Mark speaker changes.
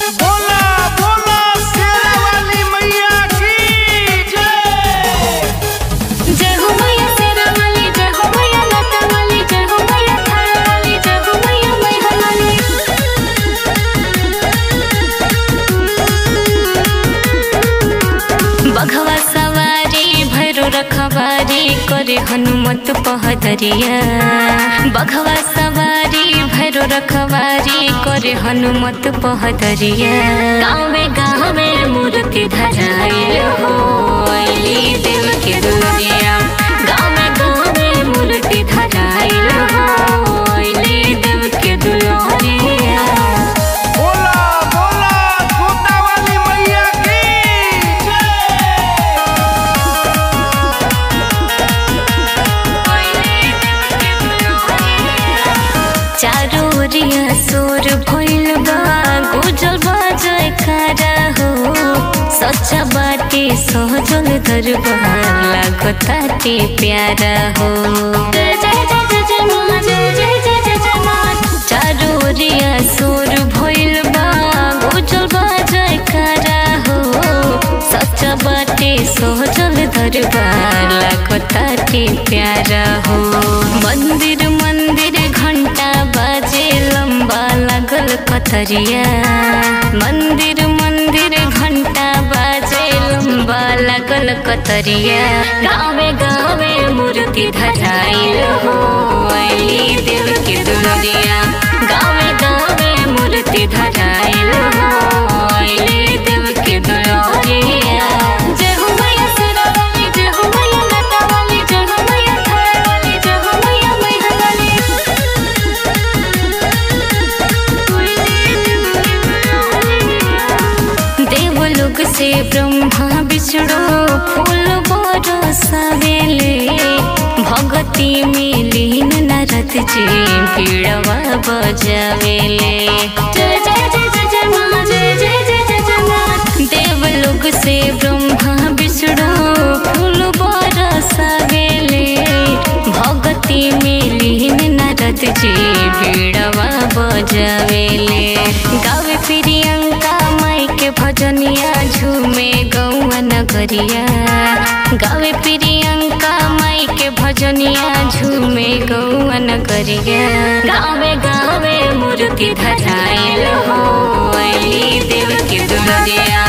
Speaker 1: बोला बोला शेरा वाली मैया की जय
Speaker 2: जय हो मैया शेरा वाली जय हो मैया लता वाली जय हो मैया थारा वाली जय हो मैया मैहर वाली बघवा सवारी भैरो रखवारी करे हनुमत पहदरिया बघवा सवारी भैरो रखवारी करे हनुमत पहदरिया गाँवे गाँवे मूर्ति धराइल हो अइली देव के दुनिया गाँवे गाँवे मूर्ति धराइल हो अइली देव के दुनिया
Speaker 1: बोला बोला छोटा वाली मैया की जय
Speaker 2: चारो ओरिया सोर भइल बा गुजल बाजय खारा हो सच्चा बाटे सहजल दरबार लागताटे प्यारा हो जय जय जय जय जय माँ जय जय जय जय जय माँ चारो ओरिया सोर भइल बा गुजल बाजय खारा हो सच्चा बाटे सहजल दरबार लागताटे प्यारा हो मंदिर मंदिर घंटा बाजे लंबा लागल कतरिया मंदिर मंदिर घंटा बाजे लंबा लागल कतरिया गावे गावे मूर्ति धराइल हो अइली देव के दुनिया गावे गावे मूर्ति धराइल हो अइली देव के दुनिया जय हो मैया शेरा वाली जय हो मैया लता वाली जय हो मैया थारा वाली जय हो मैया मैहर वाली देवलोक से ब्रह्मा विष्णु फूल बरसावेले भगती में लीन नरत जी पीड़वा बजावेले जय जय जय जय जय माँ जय जय जय जय जय माँ देवलोक से ब्रह्मा विष्णु फूल बरसावेले भगती में लीन नरत जी पीड़वा बजावेले गावे प्रियंका माई के भजनिया झूमे गौआ नगरिया गावे प्रियंका माई के भजनिया झूमे गौआ नगरिया गावे गावे मूर्ति धराइल हो अइली देव के दुनिया